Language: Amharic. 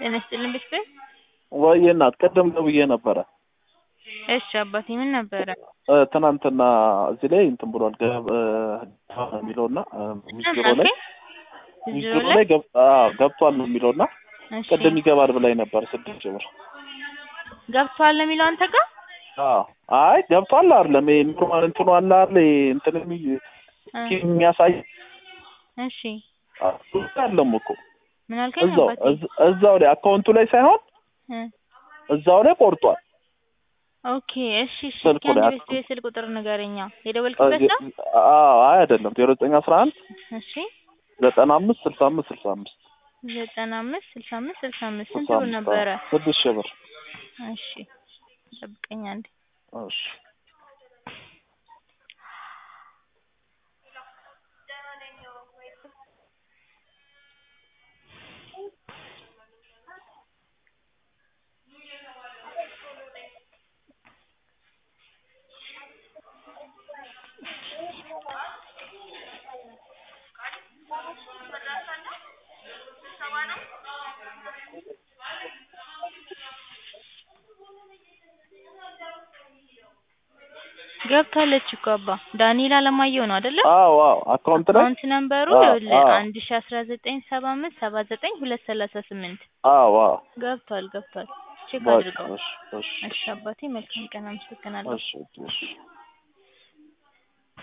ጤና ይስጥልኝ ቤተሰብ። ወይ እናት ቅድም ደውዬ ነበረ። እሺ አባቴ ምን ነበረ? እ፣ ትናንትና እዚህ ላይ እንትን ብሏል ገብ እ፣ ነው የሚለውና ሚስጥሮ ላይ ሚስጥሮ ላይ ገብ- አዎ፣ ገብቷል ነው የሚለውና እሺ ቅድም ይገባል ብላኝ ነበር ስድስት ሺህ ብር። ገብቷል የሚለው አንተ ጋር አዎ አይ ገብቷል አይደለም ይሄ ኖርማል እንትኑ አለ አይደል ይሄ እንትን የሚ- እ፣ የሚያሳይ እሺ አለም እኮ ምን አልከኝ እዛው አባቴ? እዝ- እዛው ላይ አካውንቱ ላይ ሳይሆን እ፣ እዛው ላይ ቆርጧል። ኦኬ እሺ እሺ ስልኩ እስኪ ላይ አንድ ቤት የስልክ ቁጥር ንገረኛ የደወልክበት ነው? አዎ አይ አይደለም ዜሮ ዘጠኝ አስራ አንድ እሺ ዘጠና አምስት ስልሳ አምስት ስልሳ አምስት ዘጠና አምስት ስልሳ አምስት ስልሳ አምስት ስንት ስልሳ ብር አምስት ነበረ? አዎ፣ ስድስት ሺህ ብር እሺ ጠብቀኝ አንዴ እሺ ገብታለች እኮ አባ ዳንኤል አለማየሁ ነው አይደለ? አዎ አዎ አካውንት ላይ አካውንት ነምበሩ አዎ፣ ይኸውልህ አዎ። አንድ ሺ አስራ ዘጠኝ ሰባ አምስት ሰባ ዘጠኝ ሁለት ሰላሳ ስምንት አዎ አዎ ገብቷል ገብቷል ቼክ በቃ አድርገው እሺ እሺ እሺ አባቴ መልካም ቀን አመሰግናለሁ እሺ እሺ